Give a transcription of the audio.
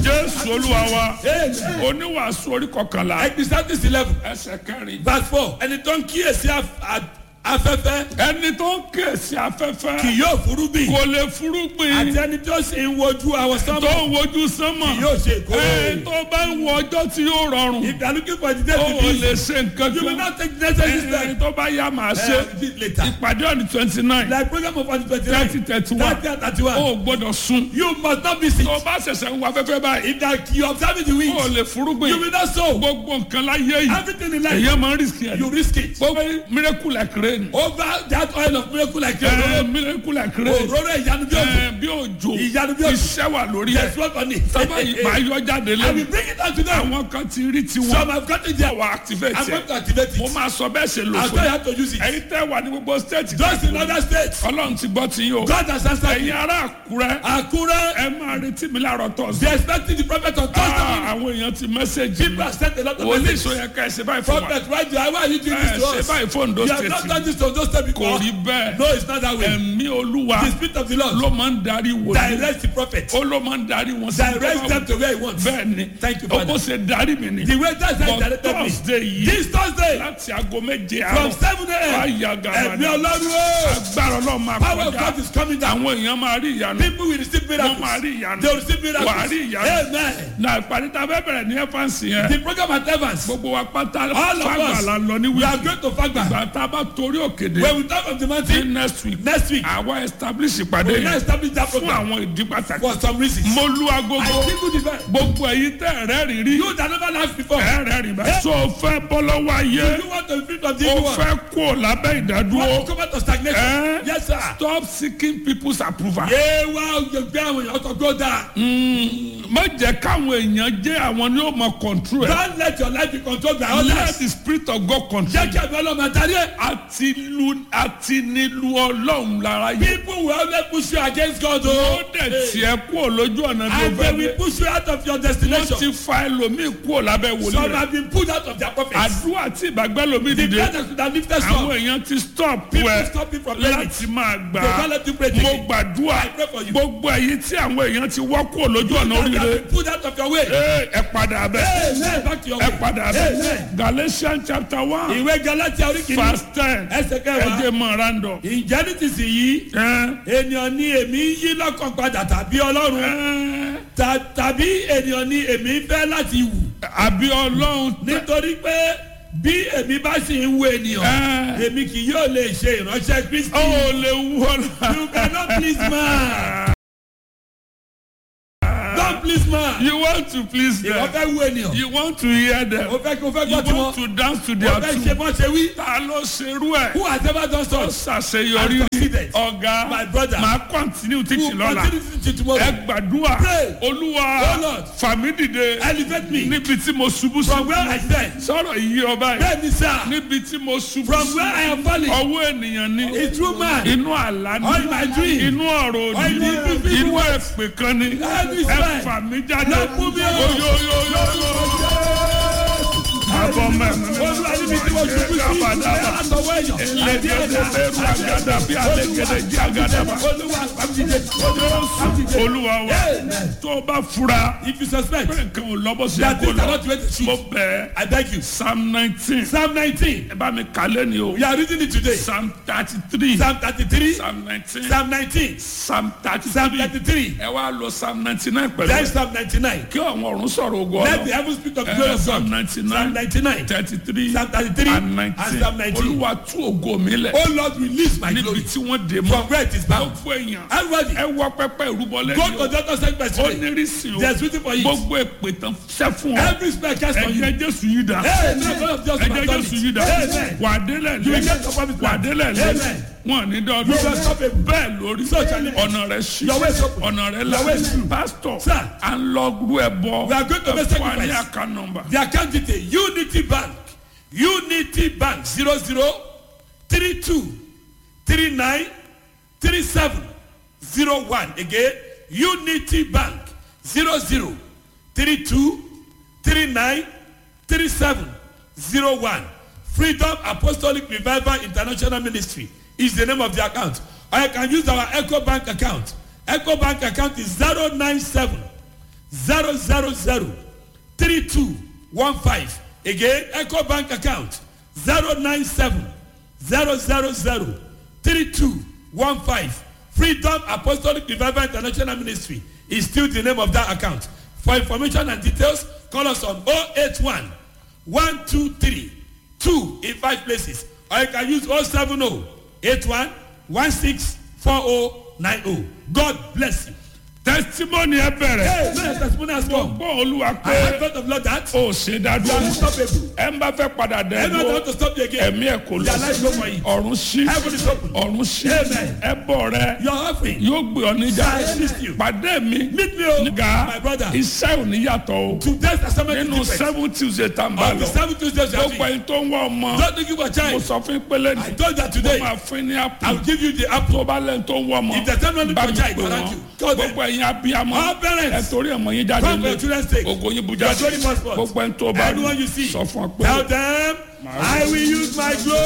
jésù olúwa wa Amen. oníwàásù orí kọkànlá Ecclesiastes eleven ẹsẹ̀ kẹrin. verse four ẹni tó ń kíyèsí af- a- afẹ́fẹ́ ẹni tó ń kèsì afẹ́fẹ́ kì yóò furúgbìn kò lè àti fúrúgbìn ẹni tó sì ń wojú àwọn tó sánmọ̀ ń wojú sánmọ̀ kì yóò ṣe ẹ ìkórè. tó bá ń wo ọjọ́ tí yóò rọrùn If you are looking for the day ó to ò be lè easy, ṣe nǹkan you will kan not take the necessary ẹ step. tó bá yá màá ṣe Uh, do it later. ìpàdé ọ̀nì twenty nine Like program of on the thirty twenty-nine, thirty one thirty and thirty-one. ó gbọ́dọ̀ sun You must not miss it. tó bá ṣẹ̀ṣẹ̀ ń wo afẹ́fẹ́ báyìí If that you observe it, you win. ó lè You fúrúgbìn will not sow. gbogbo nǹkan láyé yìí Everything in life, èyí máa ń rìsíkì ẹ̀ you risk it. gbogbo miracle like rain Over that oil of miracle like ẹ you miracle like rain òróró ìyanu bí òjò. ẹ bí òjò Ìyanu bí òjò. iṣẹ́ wà lórí Yes, ẹ̀ work on it. sábà yìí máa yọ jáde I lẹ́nu will bring it out to them. àwọn kan ti rí tiwọn Some have got it there. wà activate I'm going ẹ̀ to activate mo it. máa sọ bẹ́ẹ̀ ṣe lò I'll fún tell you yín how to use it. ẹ̀yin tẹ́ wà ní gbogbo state Just in other states. ọlọ́run ti gbọ́ ti yín o God has answered ẹ̀yin me. ará àkúrẹ́ Akure, ẹ máa retí mi láàárọ̀ tọ̀sí they expecting the prophet on Thursday. àwọn èèyàn ti mẹ́sẹ̀gì People have sent a lot of wòlíì messages. sọ yẹ ká ẹ ṣe báyìí fún wa Prophet, why do I, why are you doing ẹ this to ṣe us? báyìí fún Ondo You have not state done this to those states kò before. rí bẹ́ẹ̀ No, it's not that way. ẹ̀mí olúwa The spirit of the Lord ló máa ń darí wòlíì direct the prophet. ó ló máa ń darí wọn sí Direct them to where he wants. bẹ́ẹ̀ ni Thank you, ó Father. bó ṣe darí mi ni The way that's how he but directed me. thursday yìí This Thursday láti aago méje from àárọ̀ seven a.m. wáyà Ẹ̀mí gàmàdà Ọlọ́run o. agbára ọlọ́run máa Power of kọjá God is coming down. àwọn èèyàn máa rí ìyanu People will receive wọ́n máa miracles. rí ìyanu They will receive miracles. wà á rí ìyanu Amen. na ìpàdé tá a fẹ́ bẹ̀rẹ̀ ní ẹ́fánsì yẹn The program at Evans. gbogbo wa pátá All of fagbà us. la lọ ní We are wíìkì going to Fagba. ìgbà tá a bá torí òkèdè When we talk of the ní mountain next week next week, àwa establish ìpàdé we will now yẹn establish that fún program àwọn ìdí pàtàkì for some reasons. mo lu I agogo think good event. gbogbo èyí tẹ́ ẹ̀rẹ́ rí rí You that never laughed before. ẹ̀rẹ́ rí bá so o fẹ́ bọ́ lọ́wọ́ ayé You want to be free from the o evil one. fẹ́ kó lábẹ́ You want ìdádúró to come out of stagnation. Eh? Yes, sir. stop seeking people's approval. Yé wá gbé àwọn èèyàn tó gbó dáa. má jẹ́ káwọn èèyàn jẹ́ àwọn ni ó mọ control ẹ̀. Don't let your life be controlled by let others. the spirit of God control. Jẹ́ kí ẹ̀mí ọlọ́mọ adarí ẹ̀. àti lu àti nílu ọlọ́run lára yìí. People will always push you against God ó o. dẹ̀ tiẹ̀ kú lójú ọ̀nà tó And they fẹ́ will dé. push you out of your wọ́n destination. ti fa ẹlòmíì kú lábẹ́ wòlíì Some rẹ̀. have been pulled out of their prophets. àdúrà tí ìbàgbẹ́ lomi The dìde. brothers could have lifted àwọn some. èèyàn ti stop People ẹ stop you from praying. láti máa gbà They á. can't let you pray mo again. gbàdúrà I pray for you. gbogbo èyí tí àwọn èèyàn ti wọ́ kú lójú ọ̀nà Some have oríire. been pulled out of your way. Ee, ẹ padà bẹ́ẹ̀. Amen. Back to your ẹ way. padà bẹ́ẹ̀. Amen. Galatians chapter one Ìwé Galatia orí kìíní. verse ten Ẹsẹ̀ ẹ kẹwàá. jẹ́ mọ̀ randọ̀. Ǹjẹ́ ní ti sì yí? Ẹ Ènìyàn ni èmi yí lọ́kàn padà tàbí Ọlọ́run. ẹ Ta- Tàbí ènìyàn ni èmi fẹ́ láti wù. àbí ọlọ́run tẹ Nítorí pé bí èmi bá sì ń wo ènìyàn, ẹ èmi kì yóò lè ṣe ìránṣẹ́ Kristi. ó lè wú ọ You cannot please man. Don't please man. You want to please Ìwọ them. fẹ́ wo ènìyàn. You want to hear them. O fẹ́ kí o fẹ́ You gbọ́ tiwọn. want to dance to O their fẹ́ ṣe tune. bọ́ ṣe wí. Ta ló ṣerú ẹ̀? Who has ever done Ó so? ṣàṣeyọrí And succeeded. ọ̀gá. My brother. Màá continue Who teaching lọ́la. continue to teach tomorrow? Ẹ gbàdúrà. Pray. Olúwa Oh Lord. fàmí dìde Elevate me níbi tí mo ṣubú sí. from where I stand. Sọ̀rọ̀ yìí ọba yìí. Bẹ́ẹ̀ni sá. Níbi tí mo ṣubú From sí. where I am falling. Ọwọ́ ènìyàn ni. A true man. Inú àlá ni. Or in my dream. Inú ọ̀rọ̀ Or in òdì. the people Inú words. ẹ̀pẹ̀ kan ni. Every Ẹ spell. fà mí jáde. Lọ fún mi o. Oyoyoyoyo. Àbọ̀ mẹ́rin. Olúwa níbi tí mo ṣubú sí. Kábàdàbà. Àtọwọ́ èèyàn. Elégédédérú àgàdà bí alégédé jí àgàdàbà. Olúwa pàmìdìde. Olúwa pàmìdìde. Olúwa wa Amen. tó o bá fura If you suspect pé nǹkan ò lọ́bọ̀ sí that ẹ̀kọ́ things are lọ not the way they mo should, bẹ̀ I beg you. psalm nineteen Psalm nineteen. ẹ bá mi kálẹ̀ ni o We are reading it today. psalm thirty three Psalm thirty-three. psalm nineteen Psalm nineteen. psalm thirty Psalm three thirty-three. ẹ wá lọ psalm ninety nine pẹ̀lú Then ẹ̀. Psalm ninety-nine. kí àwọn ọ̀run sọ̀rọ̀ ogun Let the ọ̀rọ̀ heavens speak of the glory ẹ of psalm God. ninety Psalm nine ninety-nine. thirty three Psalm thirty-three and and nineteen Psalm nineteen. olúwa tú ògo mi lẹ̀ Oh Lord, release my níbi glory tí wọ́n dé from mọ́ where it is bound. gbogbo èèyàn Everybody, ẹ wọ pẹpẹ ìrúbọlẹ go ni to o the doctor segment ó today. nírísìn o There's waiting for you. gbogbo èpè tán ṣẹ́ fún ọ Every spell cast on you. ẹ̀jẹ̀ jésù yìí dà Hey, no, God of justice ẹ̀jẹ̀ has done jésù it. yìí dà Amen. wà á délẹ̀ You lé will get your promised wà á land. délẹ̀ lé Amen. wọn ní You dọ́dún will stop it. bẹ́ẹ̀ lórí So shall it be. ọ̀nà rẹ̀ ṣí Your way is open. ọ̀nà rẹ̀ Your way is là true. pásítọ̀ Sir. à ń lọ rú ẹ bọ We are going to make ẹ fún wa ní sacrifice. àká nọmba The account detail Unity Bank Unity Bank zero zero three two three nine three seven zero one again Unity Bank zero zero three two three nine three seven zero one Freedom Apostolic Revival International Ministry is the name of the account or you can use our Echo Bank account Echo Bank account is zero nine seven zero zero zero three two one five again eco bank account zero nine seven zero zero zero three two one five freedom apostolic revival international ministry is still the name of that account for information and details call us on oh eight one one two three two in five places or you can use oh seven oh eight one one six four oh nine oh god bless you. testimony ẹ bẹ̀rẹ̀ hey man testimony has come gbọ́ olúwa i pé have heard of lord that o ṣe you are dádúró unstoppable ẹ ń bá fẹ́ padà dẹ́ everyone ẹ̀dúró want to stop you again ẹ̀mí ẹ̀ kò lọ their life no for you ọ̀run sí heaven is open ọ̀run sí Amen. ẹbọ rẹ your offering yóò gbé ọ níjà I assist you. pàdé mi meet me o nígbà my brother iṣẹ́ ò ní yàtọ̀ o today's assignment nínú is different seven tuesday tá n bá on the lọ seven tuesdays you gbogbo have ẹni tó ń wá ọmọ don't think you for mo child sọ fún pélé i ní told that mo today máa fún ní i àpò will give you the apple tó bá lẹ́nu tó ń wá ọmọ If there's anyone bá for mi child pè around wọ́n you, call them. gbogbo ẹ̀yin abiyamọ All parents. ẹ torí ọmọ yín jáde come for lé your children's sake ògo yín bu you are jáde showing passport gbogbo ẹni tó bá anyone you see sọ fún ọ pé tell them i will use my glory.